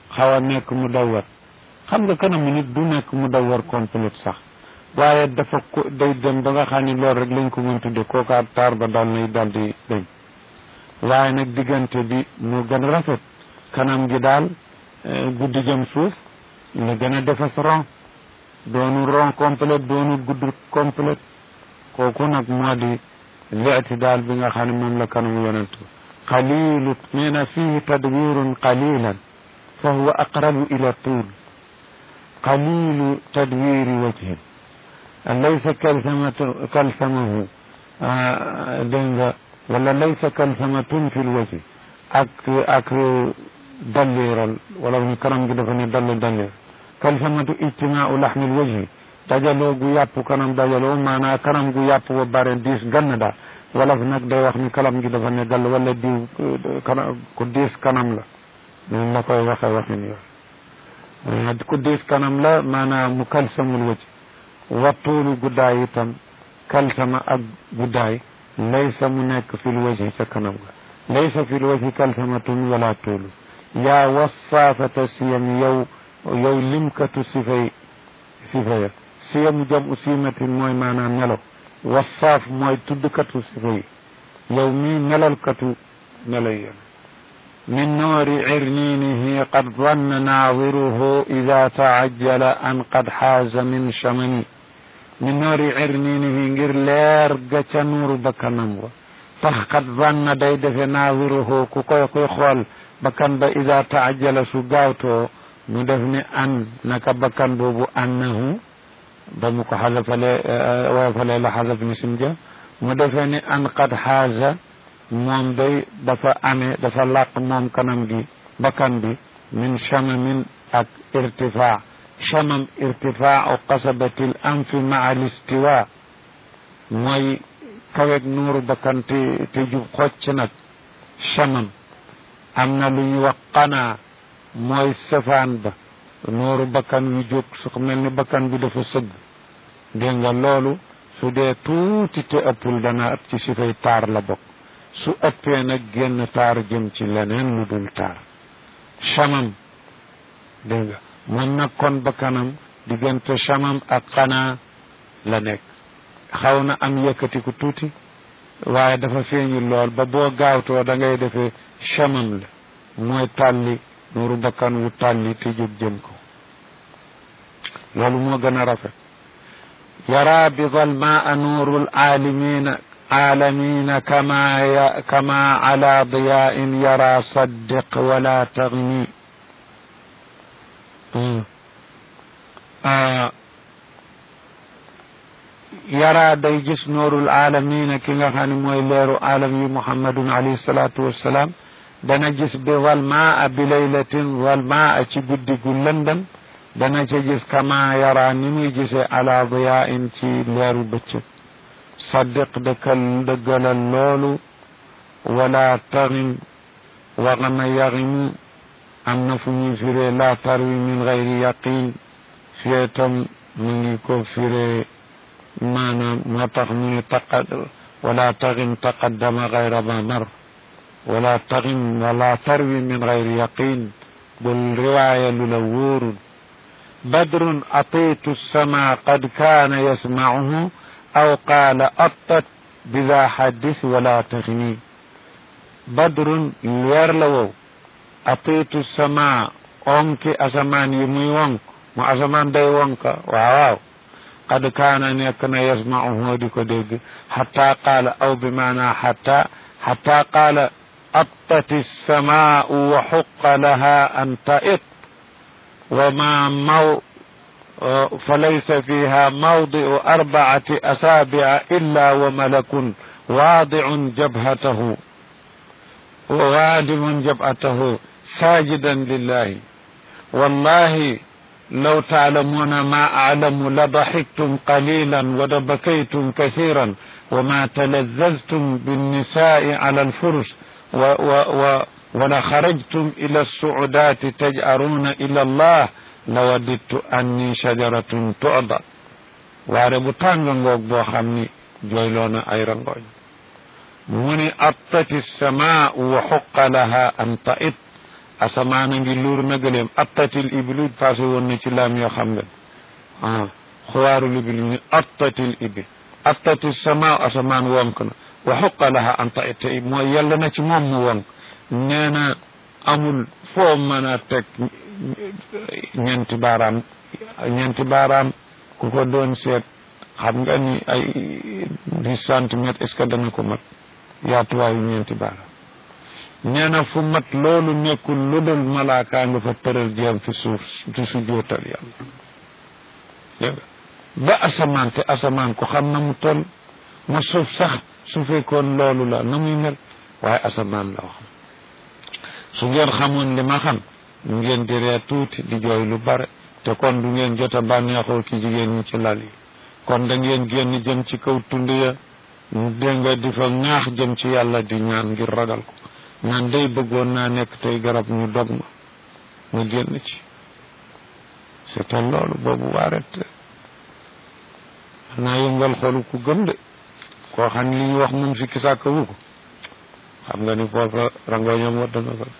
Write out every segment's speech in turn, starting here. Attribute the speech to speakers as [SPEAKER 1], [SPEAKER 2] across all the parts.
[SPEAKER 1] xaw a nekk mu dawar xam nga kanamu nit du nekk mu dawar complète sax waaye dafa ko day dem ba nga xam ni loolu rek lañ ko mën tudde kookaa taar ba dal nay dal di dañ waaye nag diggante bi mu gën a rafet kanam gi daal guddi jëm suuf la gën a defas rond doonu rond complète doonu gudd complète kooku nag moo di leeti daal bi nga xam ne moom la kanamu yonent qalilu nee na fihi tadwirun qalilan fa huwa aqrabu ila tuul qalilu tadwiri wajhin laysa kalsamatu kalsamahu dégg nga wala laysa kalsamatun fi lwaji ak ak dalliral wala ni kanam gi dafa ne dall dallir kalsamatu ijtimaau laxmi lwajhi dajaloo gu yàpp kanam dajaloo maanaa kanam gu yàpp ba bare diis gann daal wala nag day wax ni kanam gi dafa ne dall wala diw kanam ku diis kanam la noonu la koy waxe waxin yooyu ku diis kanam la maanaa mu kalsamul wajhi wattuulu guddaay itam kalsama ak guddaay laysa mu nekk fil wajhi ca kanam ga laysa fil wajhi kalsamatun wala tuulu yaa wasaafata siyam yow yow limkatu sifay sifaya siyam jam u siimatin mooy maanaam melo wasaaf mooy tuddkatu sifa yi yow mii melolkatu melo yi min noori cirniinihi qad danna naawiruhu ida taajjala an qad xaaza min chamani min noori cirniinihi ngir leer ga ca nuuru bakkanam wa tax qad danna day defe naawiruhu ku koy koy xool bakkan ba ida taajjala su gaawtoo mu def ni an naka bakkan boobu annahu ba mu ko xasafale woyofale la xasaf ni sim ja mu defee ni an qad xaaza moom day dafa amee dafa làq moom kanam gi bakkan bi min chamamin ak irtifaa chamam irtifaau qasabati l anfi maa listiwa mooy kaweg nuuru bakkan te te jub xocc nag chamam am na lu ñu wax qanaa mooy safaan ba nuuru bakkan wi jóg su mel ni bakkan bi dafa sëgg dégg nga loolu su dee tuuti te ëppul dana ëpp ci si fay taar la bokk su ëppee nag génn taar jëm ci leneen lu dul taar chamam dégg nga moom nag kon bakkanam diggante chamam ak xanaa la nekk xaw na am yëkkatiku tuuti waaye dafa feeñu lool ba boo gaawtoo da ngay defee chamam la mooy tàlli nuuru bakkan wu tàlli te jóg jëm ko loolu moo gën a rafet yara bidal maa nuuru laalimina aalamina kama ya kama ala diyain yara saddiq wala tagni yara day gis nuurul aalamina ki nga xam ne mooy leeru aalam yi muhammadun alayhi salaatu wassalaam dana gis bi wal maa bi laylatin wal maa ci guddi gu lëndëm dana ca gis kama yara ni muy gisee ala diyain ci leeru bëccëg saddiq dëkkal dëggalal loolu wala taxim waxama yaximu am na fu ñuy firee la tarwi min gayri yaqin fie tam mu ngi ko firee maanaam moo tax mu ngi taqad wala taxim taqaddama gayra ma mar wala taxim wala tarwi min gayri yaqin bul riwaaya lu la wóorul badrun atiitu sama qad kaana yasmacuhu aw qaala attat bila xaddis wala taxini badrun weer la wow atiitu sama onki asamaan yi muy wonk mu asamaan day wonka waaw waaw qad kaana nekk na yasmacuhu di ko dégg xata qaala aw bi maana xata xata qaala attat alsamaau wa xuqa laha an tait wa ma maw فليس فيها موضع أربعة أصابع إلا وملك واضع جبهته وغادم جبهته ساجدا لله والله لو تعلمون ما أعلم لضحكتم قليلا ولبكيتم كثيرا وما تلذذتم بالنساء على الفرش و و و ولخرجتم إلى السعودات تجأرون إلى الله lawadittu anni shajaratun tu'da waare bu tàng ngoog boo xam ni jooyloona ay rangooñ mu ni attati samaau wa xuqa laha an ta'it asamaan a ngi luur na gëleem attatil iblu passé woon na ci laam yoo xam nga ah xuwaarul ibli ñu attatil ibil attati sama asamaan wonk na wa xuqa laha an taita mooy yàlla na ci moom mu wonk nee na amul foo mën a teg ñeenti baaraam ñeenti baaraam ku ko doon seet xam nga ni ay dix centimètres est-ce que dana ko mat yaatuwaayu ñeenti baaraam nee na fu mat loolu nekkul lu dul malaakaa nga fa tëral jéem fi suuf di su jootal yàlla dégg ba asamaan te asamaan ko xam na mu toll ma suuf sax su fekkoon loolu la na muy mel waaye asamaan la wax su ngeen xamoon li ma xam ngeen di ree tuuti di jooy lu bare te kon du ngeen jot a bànneexoo ci jigéen ñi ci lal yi kon da ngeen génn jëm ci kaw tund ya dégg nga di fa ñaax jëm ci yàlla di ñaan ngir ragal ko naan day bëggoon naa nekk tey garab ñu dog ma ma génn ci c'est loolu boobu waaret naa yëngal xolu ku gëm de koo xam ne li ñu wax moom si kisaaka wu ko xam nga ni foofa rangoñam wadd na ko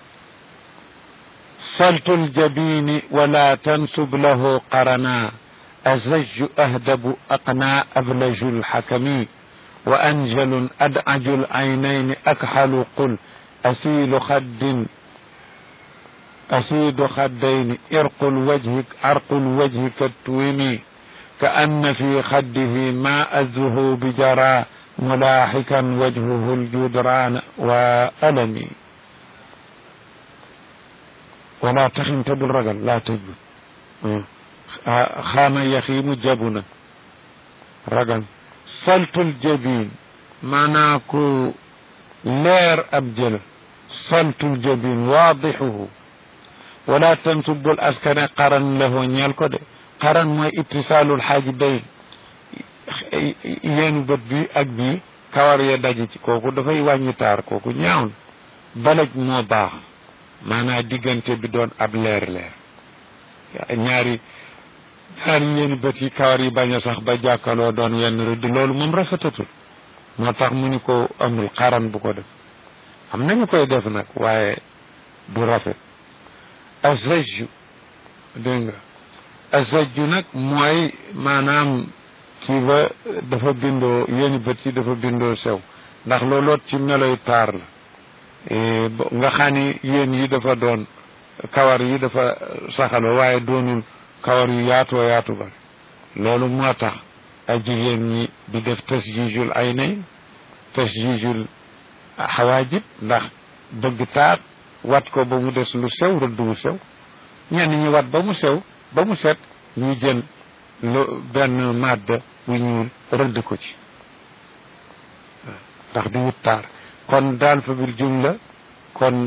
[SPEAKER 1] saltul jabini wala tansub lahu qarana azajju ahdabu aqna ablaju lxakami wa anjalu adaju laynayni akhalu qul asilu xaddin asidu xaddayni irqu lwajhi arqu lwajhi kattuwimi كأن في خده ماء الذهوب جرى ملاحكا وجهه الجدران وألمي ولا تخن تبل رجل لا تجب خان يخيم جبنا رجل صلت الجبين مناكو لير أبجل صلت الجبين واضحه ولا تنسب الأسكن قرن له نيالكو xaran mooy ittisaalul xaaji bay yeenu bët bi ak bii kawar ya daje ci kooku dafay wàññi taar kooku ñaaw balaj moo baax maanaa diggante bi doon ab leer leer ñaari ñaari yeenu bët yi kawar yi bañ a sax ba jàkkaloo doon yenn rëdd loolu moom rafetatul moo tax mu ni ko amul xaran bu ko def am nañu koy def nag waaye du rafet azaju dégg nga azajju nag mooy maanaam kii ba dafa bindoo yéeni bët yi dafa bindoo sew ndax looloot ci meloy taar la nga xam ni yéen yi dafa doon kawar yi dafa saxaloo waaye doonul kawar yu yaatoo yaatu ba loolu moo tax ay jigéen ñi di def tasjijul ay nay tasjijul xawaajib ndax bëgg taar wat ko ba mu des lu sew rëdd wu sew ñenn ñi wat ba mu sew ba mu set ñu jël lu benn màdd bu ñuul rëdd ko ci ndax di wut taar kon daal fa bil jumla kon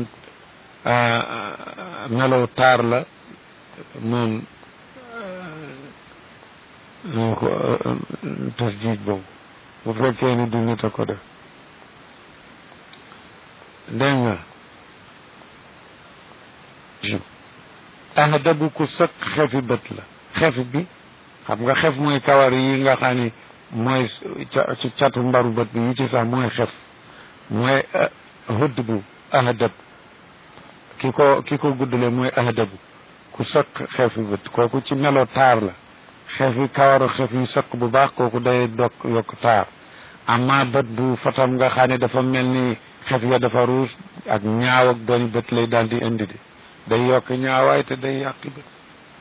[SPEAKER 1] melow taar la moom moo ko tasjiij boobu bu fekkee ni du nit a ko def dégg nga ahdabu ku sëq xefi bët la xef bi xam nga xef mooy kawar yi nga xam ni mooy ci catu mbaru bët bi yi ci sax mooy xef mooy hudd bu ahdab ki ko ki ko guddale mooy ahdabu ku sëq xefi bët kooku ci melo taar la xefi kawaru xef yi sëq bu baax kooku day dok yokk taar amma bët bu fatam nga xam ne dafa mel ni xef ya dafa ruus ak ñaaw ak dooni bët lay daal di indi de day yokk ñaawaay te day yàqi bët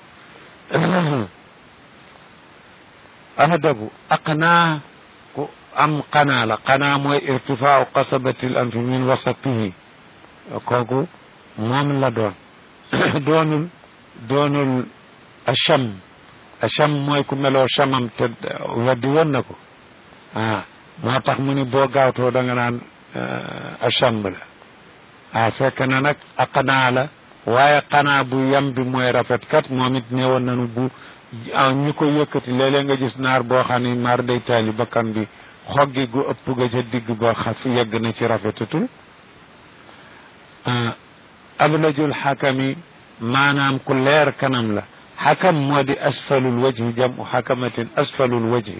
[SPEAKER 1] ahdabu aqnaa ku am qanaa la qanaa mooy irtifaau qasabati l anfi min wasatihi kooku moom la doon doonul doonul acham acham mooy ku meloo chamam te weddi woon na ko ah moo tax mu ni boo gaawtoo da nga naan acham la ah fekk na nag aqnaa la waaye xanaa bu yam bi mooy rafet kat moom it newoon nañu bu ñu ko yëkkati léeg-léeg nga gis naar boo xam ne maar day taali bakkan bi xoggi gu ëpp ga ca digg ba xaf yegg na ci rafetatul ablajul xakami maanaam ku leer kanam la xakam moo di asfalul wajhi jamu xakamatin asfalul wajhi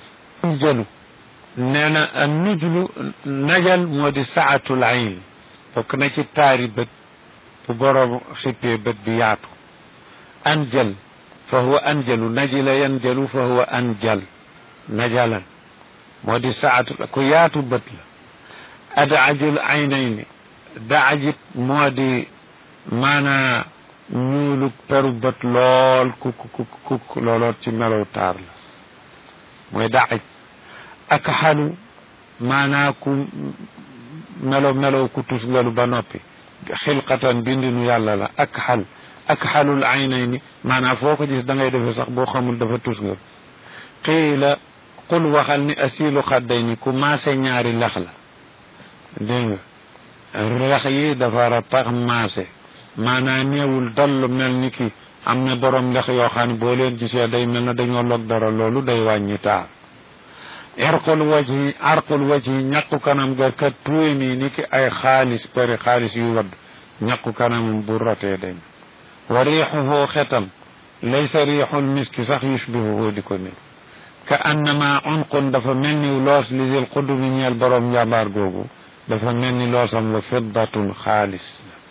[SPEAKER 1] jëlu nee na nujlu najal moo di saatul ayn bokk na ci taari bët bu boroom xippee bët bi yaatu anjal fa huwa anjalu najila yanjalu fa huwa anjal najalan moo di saatu ku yaatu bët la adajul aynayni daajit moo di maanaa ñuulu peru bët lool kuk kuk kuk looloot ci melow taar la mooy daaj ak xalu maanaa ku melo melow ku tusgalu ba noppi xilqatan bindinu yàlla la ak xal ak xalul aynayni maanaa foo ko gis da ngay defe sax boo xamul dafa tusgal qiila qul waxal ni asilu xadday ni ku maase ñaari lex la dégg nga lex yi dafa ratax maase maanaa néewul dall mel ni ki am na borom lex yoo xam ne boo leen gisee day mel na dañoo log dara loolu day wàññi taar arqul wajhi arqul wajhi ñàkku kanam ga kat tuwe nii ni ki ay xaalis bari xaalis yu wadd ñàkku kanamam bu rotee day wa riixuhu xetam laysa riixul miski sax yushbihuhu di ko nit ka annama unqun dafa mel ni loos li dil qudumi ñeel borom njàmbaar googu dafa mel ni loosam la fiddatun xaalis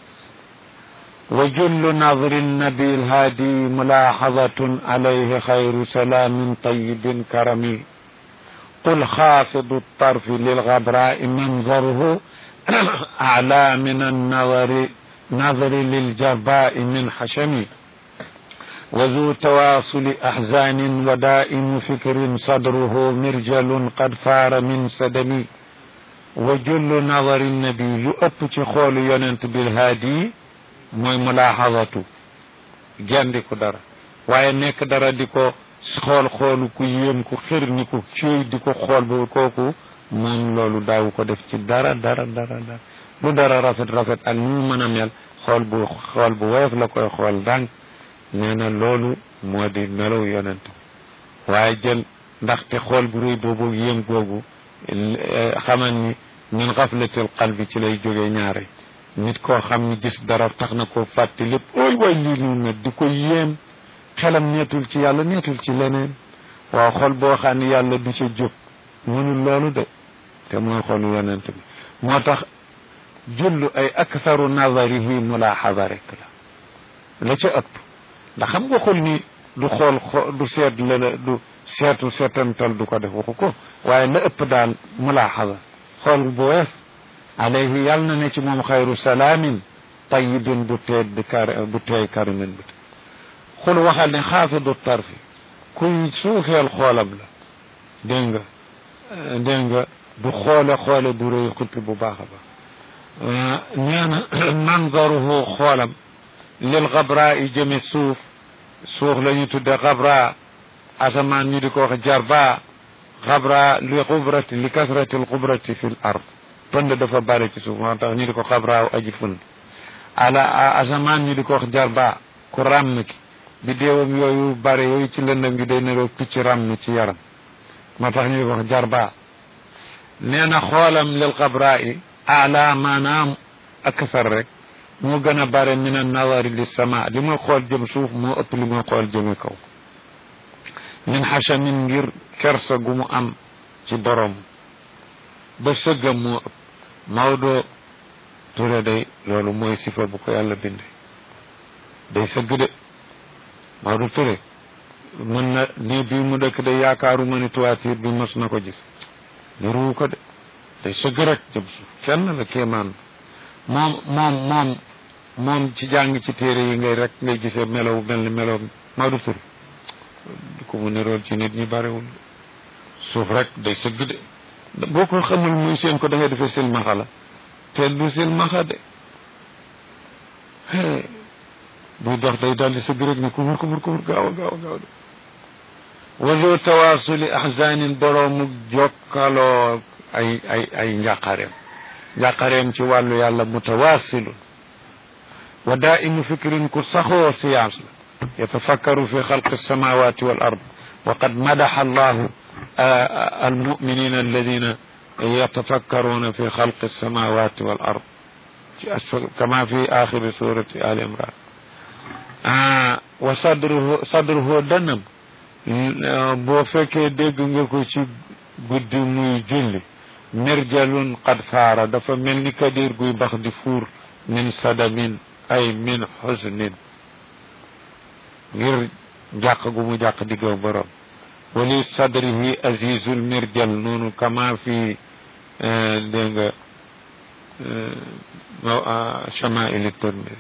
[SPEAKER 1] wa jullu nadri nabi lhaadi mulaaxadatun alayhi xayru salaamin tayibin karami قل خافض الطرف للغبراء منظره أعلى من النظر نظر للجرباء من حشم وذو تواصل أحزان ودائم فكر صدره مرجل قد فار من سدم وجل نظر النبي يؤب خول يننت بالهادي موي ملاحظة جاندي دارا واye nek dara diko xool xoolu ku yéem ku xir ni ku ciy di ko xool ba kooku moom loolu daaw ko def ci dara dara dara dara lu dara rafet rafet ak nu mu mën a mel xool bu xool bu woyof la koy xool ndànk nee na loolu moo di melaw yonent waaye jël ndaxte xool bu rëy boobu yéem googu xamal ni min xaflatil qalbi ci lay jógee ñaare nit koo xam ni gis dara tax na ko fàtte lépp ooy waay lii lu na di ko yéem xelam neetul ci yàlla neetul ci leneen waaw xol boo xam ne yàlla du ca jóg mënul loolu de te mooy xolu yonent bi moo tax jullu ay aktharu nazarihi mulaaxada rek la la ca ëpp ndax xam nga xol ni du xool du seet la du seetu seetantal du ko def waxu ko waaye la ëpp daal mulaaxada xool bu weef alayhi yàlla na ne ci moom xayru salaamin tayibin bu teed kar bu teey karimin bu xul waxal ne xaafidu tarfi kuy suufeel xoolam la dégg nga dégg nga du xoole xoole bu rëy xuppi bu baax a baax nee na manzaruhu xoolam lil xabra yi jëme suuf suuf la ñu tudde xabra asamaan ñu di ko wax jarba xabra li xubrati li kasrati l xubrati fi l ard pënd dafa bare ci suuf moo tax ñu di ko xabraaw aji fund ala asamaan ñu di ko wax jarba ku ràmm ki biddéewam yooyu bare yooyu ci lëndëm gi day neroo picc ràmm ci yaram moo tax ñu di ko wax jarba nee na xoolam lil xabra yi ala maanaam akasar rek moo gën a bare min an nawari li sama li muy xool jëm suuf moo ëpp li muy xool jëme kaw min xachamin ngir kersa gu mu am ci borom ba sëggam moo ëpp Maodo Touré day loolu mooy sifa bu ko yàlla binde day sëgg de Maodo Touré mën na nii bii mu dëkk day yaakaaru ma ni toiture bi mos na ko gis niruwu ko de day sëgg rek jëm suuf kenn la kéemaan moom moom moom moom ci jàng ci téere yi ngay rek ngay gisee melow mel ni melow Maodo Touré du ko mu nirool ci nit ñi barewul suuf rek day sëgg de boo ko xamul muy seen ko da ngay defee silmaxa la te du silmaxa de buy dox day daldi sëgg rek ni kumur kumur kumur gaaw a gaaw a gaaw de wazo tawaasuli ahzanin boroomu jokkaloo ay ay ay njàqareem njàqareem ci wàllu yàlla mutawaasilun wa daimu fikrin ku saxoo science la yatafakkaru fi xalqi alsamawati wal ard wa qad madaxa allahu المؤمنين الذين يتفكرون في خلق السماوات والأرض كما في آخر سورة آل عمران آه وصدره صدره دنم boo fekkee dégg nga ko ci guddi muy julli mirjalun qad faara dafa mel ni kadir guy bax di fuur min sadamin ay min xusnin ngir jàq gu mu jàq diggaw borom wali sadrihi azizul mirjal noonu kama fi dégg nga chamaili tirmidi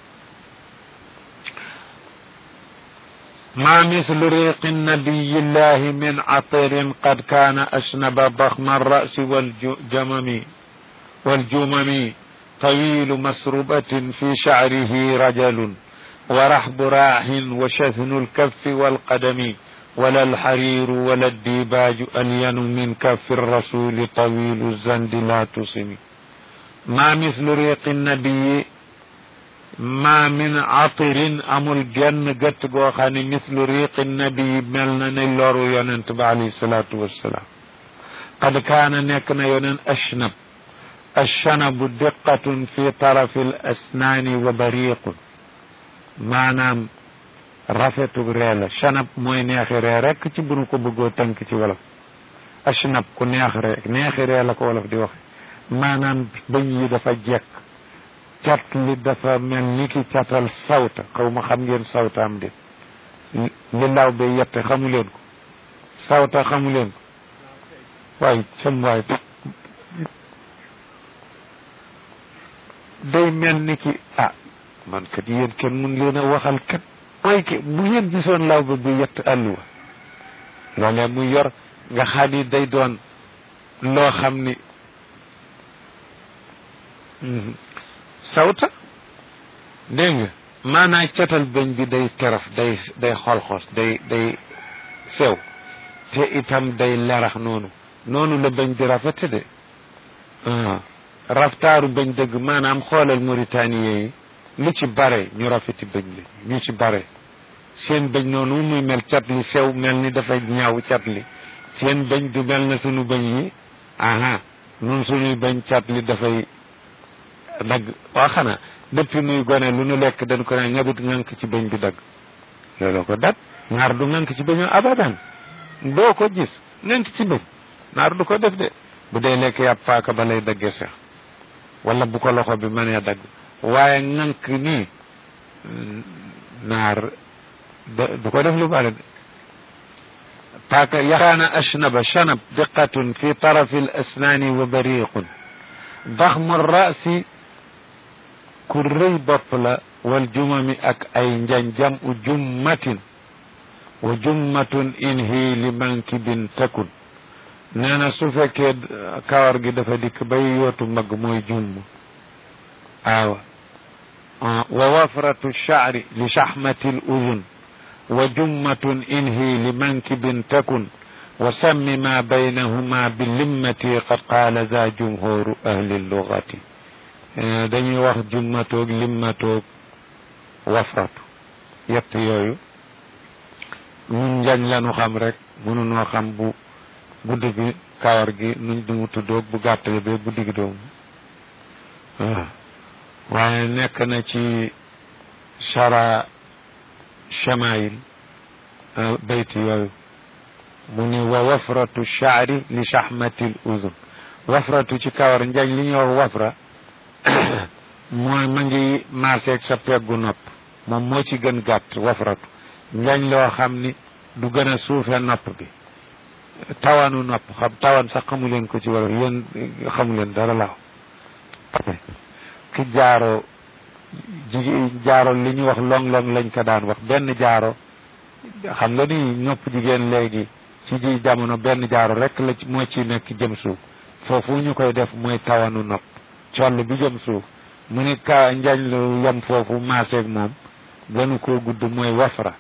[SPEAKER 1] ما مثل ريق النبي الله من عطر قد كان أشنب ضخم الرأس والجمم والجمم طويل مسربة في شعره رجل ورحب راح وشثن الكف والقدم ولا الحرير ولا الديباج ألين من كف الرسول طويل الزند لا تصم ما مثل ريق النبي ما من عطر أمul genn gëtt goo xam ne مثل ريق النبي mel na ne loru yonent ba alayhi salaatu wassalaam قد كان nekk na yonen أشنب الشنب دقة في طرف الأسنان وبريق maanaam rafetu ree la chanab mooy neexi ree rek ci bunu ko bëggoo tënk ci wolof ashnab ku neex rek neexi ree la ko wolof di wax maanaam bëñ yi dafa jekk cat li dafa mel ni ki catal sawta xaw ma xam ngeen sawtaam de li law ba yette xamu leen ko sawta xamu leen ko waay sam waay day mel ni ki ah man kat yéen kenn mun leen a waxal kat mooy ki bu ngeen gisoon law ba bu yett àlluwa loolee muy yor nga xam ni day doon loo xam ni sawta dégg nga maanaa catal bëñ bi day teraf day day xolxos day day sew te itam day lerax noonu noonu la bëñ di rafete de raftaaru bëñ dëgg maanaam xoolal Mauritanie yi lu ci bare ñu rafeti bëñ li ñu ci bare seen bëñ noonu muy mel cat li sew mel ni dafay ñaaw cat li seen bëñ du mel na sunu bëñ yi aha nun suñuy bëñ cat li dafay dagg waa xanaa depuis nuy gone lu nu lekk dañ ko ne ñabut ngànk ci bëñ bi dagg loolu ko dat naar du ngànk ci bëñu abadan doo ko gis ngànk ci bëñ naar du ko def de bu dee lekk yàpp paaka ba lay daggee sax wala bu ko loxo bi mënee dagg waaye ŋànk nii naar du ko def lu bari de paaka yaxaana ashnaba shanab diqatun fi tarafi al asnaani wa bariqun daxmu rasi ku rëy bopp la wal jumami ak ay njanjam u jummatin wa jummatun in hi li mankibin takun nee na su fekkee kawar gi dafa dikk bay yootu mag mooy jumm aawa wa wafratu sha'ri li shahmati al udun wa jummatun in hi li mankibin takun wa sammi ma baynahuma bi limmati qad qaala za jumhuru ahli lugati dañuy wax jummatoog limmatoog wafratu yett yooyu ñun njañ lanu xam rek mënunoo xam bu gudd bi kawar gi nuñ du mu tuddoog bu gàttale be bu digg doomu waaw waaye nekk na ci chara chamail bayti yooyu mu ni wa wafratu shaari li shahmatil uzun wafratu ci kawar njañ li ñuy wax wafra mooy ma ngi maaseeg sa peggu nopp moom moo ci gën gàtt wafratu njañ loo xam ni du gën a suufe nopp bi tawanu nopp xam tawan sax xamu leen ko ci wala yéen xamu leen dara laaw ki jaaro jigi jaaro li ñu wax long-long lañ ko daan wax benn jaaro xam nga ni nopp jigéen léegi ci ji jamono benn jaaro rek la moo ci nekk jëm suuf foofu ñu koy def mooy tawanu nopp coll bi jëm suuf mu ni ka njañ lu yem foofu maaseeg moom gënu koo gudd mooy wafra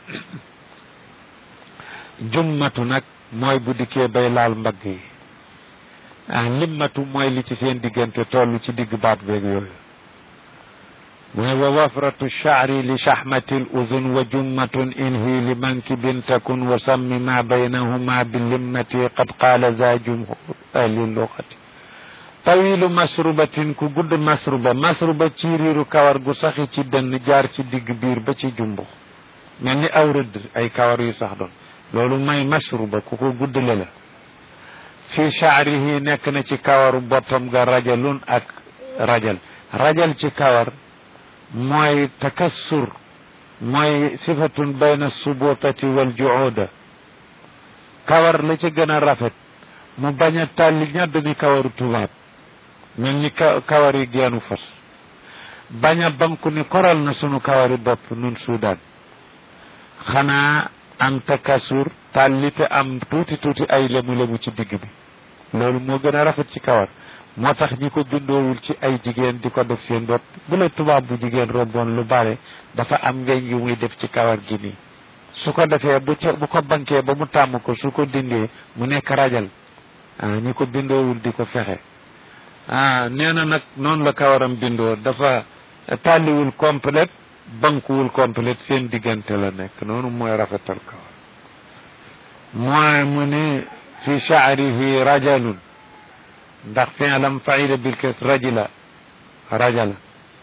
[SPEAKER 1] jummatu nag mooy bu dikkee bay laal mbagg yi ah limmatu mooy li ci seen diggante toll ci digg baat beeg yooyu mooy wa wafratu shaari li shahmati l uzun wa jummatun inhi li mankibin takun wa sammi ma baynahuma bi limmati qad qaala za jumhur ahli lugati tawilu masrubatin ku gudd masruba masruba ci riiru kawar gu saxi ci dënn jaar ci digg biir ba ci jumbu mel ni aw rëdd ay kawar yu sax doon loolu may masruba ku ko guddale la fi shaarihi nekk na ci kawaru boppam ga rajalun ak rajal rajal ci kawar mooy takassur mooy sifatun bayna subutati wal juuda kawar la ci gën a rafet mu bañ a tàlli ñadd ni kawaru tubaab mel ni kawar yi geenu fas bañ a banku ni koral na sunu kawari bopp nun suudaan xanaa am takasur tàlli te am tuuti tuuti ay lemu-lemu ci digg bi loolu moo gën a rafet ci kawar moo tax ñi ko bindoowul ci ay jigéen di ko def seen bopp bu la tubaab bu jigéen romboon lu bare dafa am weñ yu muy def ci kawar gi nii su ko defee bu ca bu ko bankee ba mu tàmm ko su ko dindee mu nekk rajal ah ñi ko bindoowul di ko fexe ah nee na nag noonu la kawaram bindoo dafa tàlliwul complète bankuwul complète seen diggante la nekk noonu mooy rafetal kawar mooy mu ni fi shaarihi rajalun ndax fi'lam fa'ila bil kas rajula rajala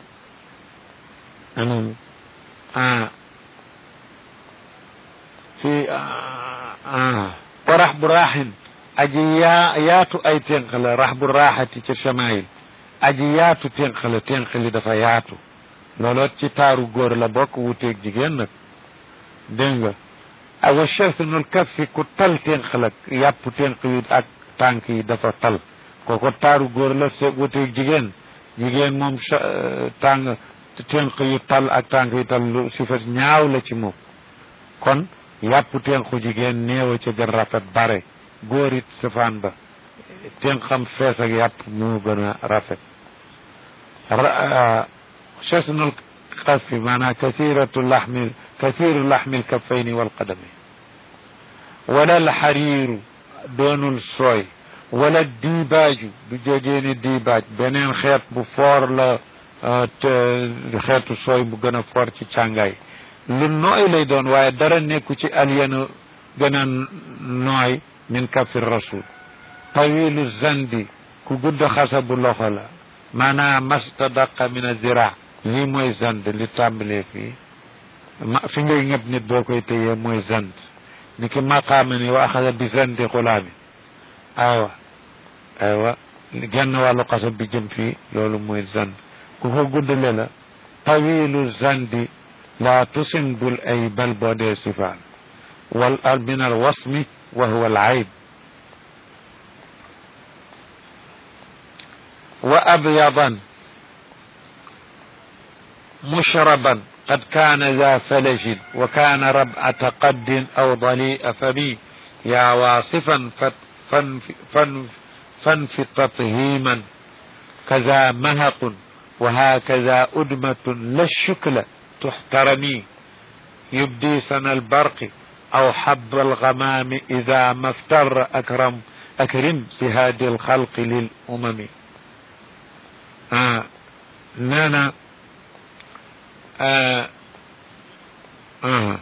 [SPEAKER 1] anam ah fi ah wa rahbu raaxin aji yaa yaatu ay tenq la rahbu raaxati ca chamail aji yaatu tenq la tenq li dafa yaatu looloot ci taaru góor la bokk wuteeg jigéen nag dégg nga awa chefnul kaffi ku tal tenq la yàpp tenq yi ak tànk yi dafa tal kooko taaru góor la se wuteeg jigéen jigéen moom tàng tenq yu tal ak tànk yu tal lu si fa ñaaw la ci moom kon yàpp tenqu jigéen néew ca gën rafet bare góor it safaan ba tenqam fees ak yàpp moo gën a rafet chesnul xafi maanaam kasiratu laxmi kasiru laxmi lkaffayni walqadami wala alxariiru doonul sooy wala diibaaju du jógee ni diibaaj beneen xeet bu foor la xeetu sooy bu gën a foor ci càngaay lu nooy lay doon waaye dara nekku ci alyanu gën a nooy min kafir rasul tawilu zandi ku gudd xasa bu loxo la maanaam mastadaqa min azira lii mooy zand li tàmbalee fii ma fi ngay ñëpp nit boo koy téyee mooy zand ni ki maqaama ni wa axada bi zandi xulaami aywa aywa genn wàllu xasa bi jëm fii loolu mooy zand ku ko guddale la tawilu zandi laa tusim bul ay bal boo dee sifaan wal al min al wasmi wa huwa al ayb wa abyadan mushraban قد كان ذا فلج وكان ربعة قد أو ضليء فمي يا واصفا فانف تطهيما كذا مهق وهكذا أدمة لا الشكل تحترمي يبدي سن البرق أو حب الغمام إذا ما افتر أكرم أكرم بهادي الخلق للأمم آه نانا آه آه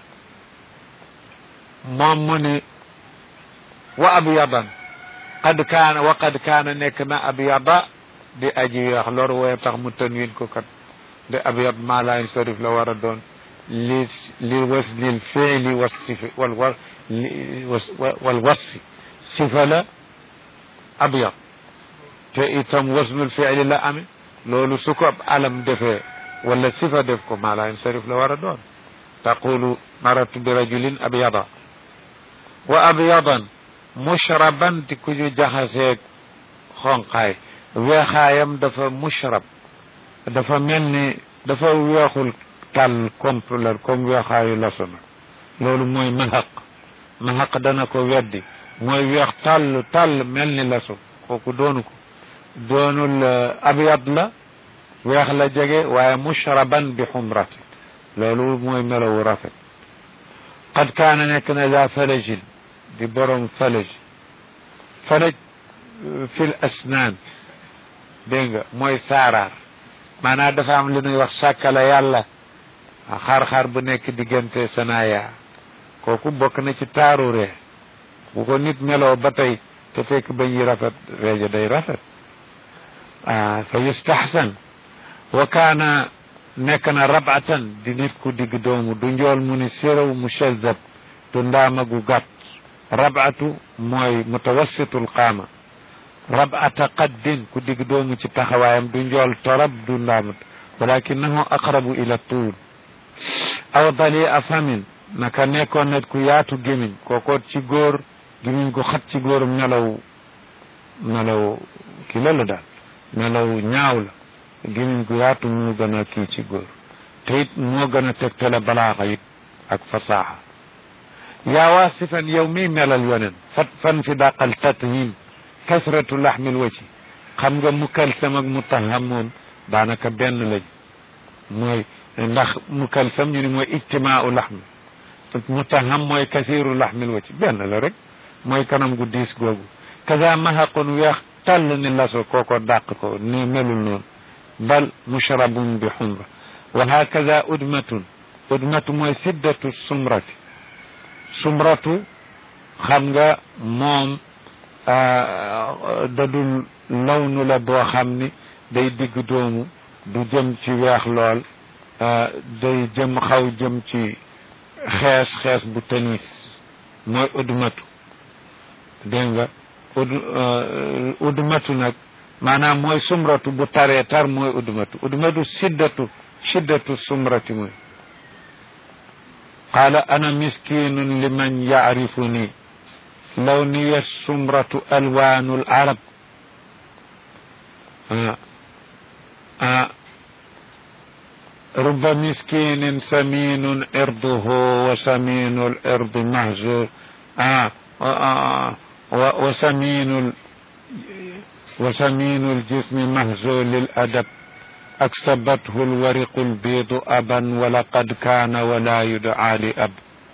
[SPEAKER 1] مامني وأبيضا قد كان وقد كان نكنا أبيضا di aji weex lor wooye tax mu tanwin ko kat de abyad maa laa yansarif la war a doon li li wasnil fiili wasifi wal wa wal wasfi sifa la abyad te itam wasnul fiili la ame loolu su ko alam defee wala sifa def ko maa laa yansarif la war a doon taqulu maratu bi rajulin abyada wa abyadan mushraban di ku ñu jaxaseeg xonqaay weexaayam dafa mushrab dafa mel ni dafa weexul tàll complet comme weexaayu lasona loolu mooy mahaq mahaq dana ko weddi mooy weex tàll tàll mel ni laso kooku doonu ko doonul abyad la weex la jege waaye mushraban bi xumrati loolu mooy melowu rafet qad kaana nekk na daa falajin di borom falaj falaj fi l asnaan dégg nga mooy saaraar maanaam dafa am lu ñuy wax sàkkala yàlla xar-xar bu nekk diggante sanaya kooku bokk na ci taaru ree bu ko nit meloo ba tey te fekk bañ yi rafet reeja day rafet ah fa yustaxsan wa kaana nekk na rabatan di nit ku digg doomu du njool mu ni séraw mu shazab du ndaama gu gàtt rabatu mooy mutawassitul qaama rabata qaddin ku digg doomu ci taxawaayam du njool torab du ndaamut walakinahu aqrabu ila tuul aw dali a famin naka nekkoon net ku yaatu gémiñ kookoot ci góor gémiñ gu xat ci góor melaw melaw ki la la daal melaw ñaaw la gémiñ gu yaatu moo gën a kii ci góor te it moo gën a tegtale balaaxa it ak fasaaxa yaa waasifan yow miy melal yonen fat fan fi dàqal tathim kasratu laxmil waci xam nga mukalsam ak mutaham moom daanaka benn lañ mooy ndax mukalsam ñu ni mooy ijtimaau laxmi mutaham mooy kasiru laxmil waci benn la rek mooy kanam gu diis googu kaza mahaqun weex tàll ni laso kooko dàq ko ni melul noonu bal mushrabun bi xumra wa hakaza udmatun udmatu mooy siddatu sumrati sumratu xam nga moom dadul lawnu la boo xam ni day digg doomu du jëm ci weex lool day jëm xaw jëm ci xees xees bu tanis mooy udmatu dégg nga ud udmatu nag maanaam mooy sumratu bu taree tar mooy udmatu udmatu siddatu shiddatu sumrati mooy qaala ana miskinun liman yaarifuni لوني السمرة ألوان العرب آه. آه. رب مسكين سمين إرضه وسمين الإرض مهزول آه. آه. وسمين ال... وسمين الجسم مهزول الأدب أكسبته الورق البيض أبا ولقد كان ولا يدعى لأب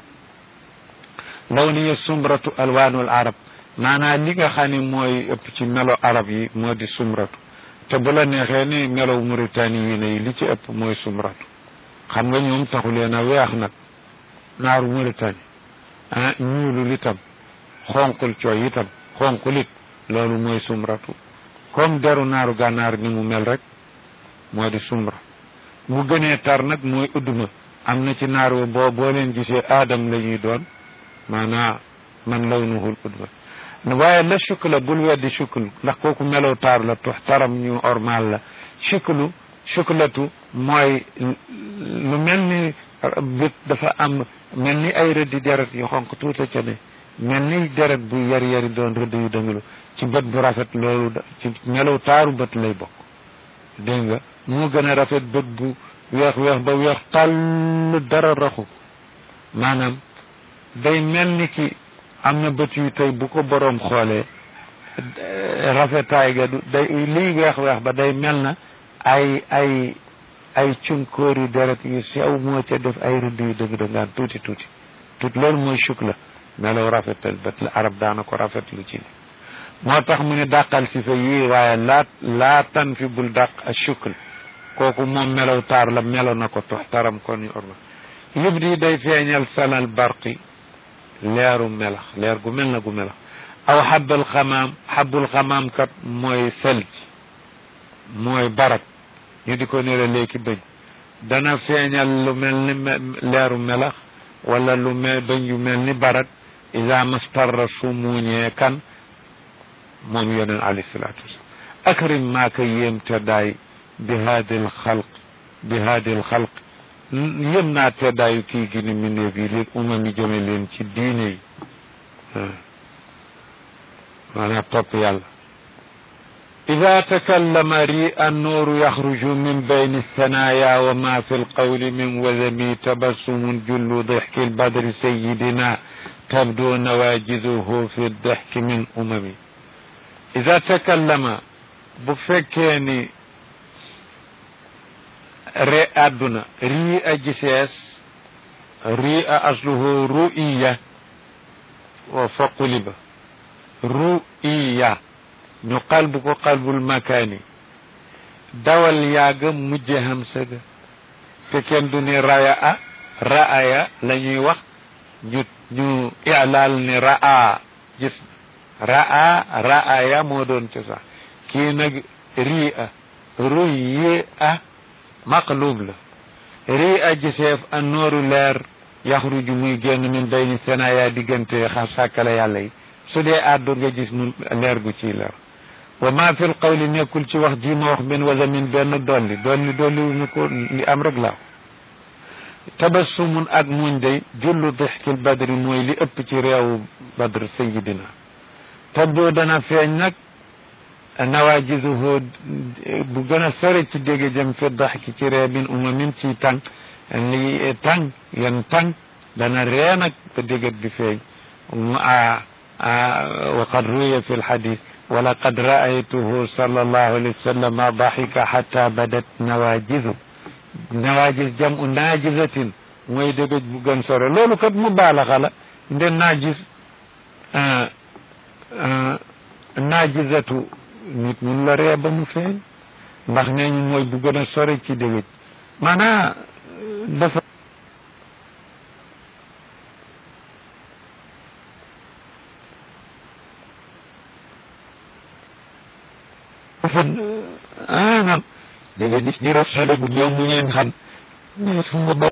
[SPEAKER 1] lawniya sumratu alwaanul arab maanaam li nga xam ne mooy ëpp ci melo arab yi moo di sumratu te bu la neexee ni melo Mauritanie yi ne li ci ëpp mooy sumratu xam nga ñoom taxu leen a weex nag naaru Mauritanie ah ñuulul itam xonqul cooy itam xonqul it loolu mooy sumratu comme deru naaru gànnaar ni mu mel rek moo di sumra mu gënee tar nag mooy udduma am na ci naar wa boo boo leen gisee aadam la ñuy doon maanaa man lawnuhul udma waaye la shukla bul weddi shukl ndax kooku melow taar la tux taram ñu ormal la shuklu shuklatu mooy lu mel ni bët dafa am mel ni ay rëddi deret yu xonq tuuta ca ne mel ni deret bu yari yari doon rëdd yu dëngalu ci bët bu rafet loolu ci melow taaru bët lay bokk dégg nga moo gën a rafet bët bu weex weex ba weex tàll dara raxu maanaam day mel ni ki am na bët yu tey bu ko boroom xoolee rafetaay ga du day liy weex-weex ba day mel na ay ay ay cunkóori deret yu sew moo ca def ay rëdd yu dëgg dëngaan tuuti tuuti tuuti loolu mooy chuk la melaw rafetal bët la arab daana ko rafetlu ci moo tax mu ne dàqal si fa yii waaye laa laa tan fi bul dàq a chukl kooku moom melaw taar la melo na ko tox taram kon ñu orma yëpp di day feeñal sanal barqi leeru melax leer gu mel na gu melax aw xabal xamaam xabul xamaam kat mooy selj mooy barak ñu di ko nira léegi bëñ dana feeñal lu mel ni leeru melax wala lu mel bëñ yu mel ni barak ida mastarra su muuñee kan moom yoneen alayhi salaatu wasalaam akrim maa ko yéem te daay bi haadil xalq bi haadil xalq yëm naa teddaayu kii gi ni mbindeef yi lil umam yi jëme leen ci diine yi maanaam topp yàlla ida takallama ri annuuru yaxruju min bayni thanaya wa ma fi lqawli min wadami tabassumun jullu dixki lbadri sayidina tabdu nawajiduhu fi dixki min umami ida takallama bu fekkee ni re àdduna rii a gisees rii a asluhu ru'iya wa faquliba ru'iya ñu qalbu ko qalbul makaani dawal yaaga mujje hamsa ga te kenn du ni raya a ra'aya la ñuy wax ñu ñu ilaal ni ra'a gis ra'a ra'aya moo doon ci sax kii nag rii a ruyi a maqlub la rii a giseef a nooru leer yaxruju muy génn min bayni senaya diggante xa sàkkale yàlla yi su dee àddu nga gis mu leer gu ciy leer wa ma fi l qawli nekkul ci wax ji ma wax benn wasamin benn dolli dolli dolli wu ñu ko li am rek laa tabassumun ak muñ day jullu dixkil badri mooy li ëpp ci réewu badr sayidina tabdoo dana feeñ nag nawaajizuhu bu gën a sore ci dégg jëm fi daxki ci ree min umamin ci tànk li tànk yan tànk dana ree nag ba déggat bi feeñ wa qad ruya fi lxadis wala qad raaytuhu sallallahu alayhi wa sallam daxika xata badat nawaajizu nawaajis jamu naajizatin mooy dégg bu gën sore loolu kat mu baalaxa la nde naajis naajizatu nit mun la ree ba mu feeñ ndax nee ñu mooy bu gën a sore ci dégg maanaa dafa dafa ah dégg nga gis di rafetlu bu ñëw mu ngeen xam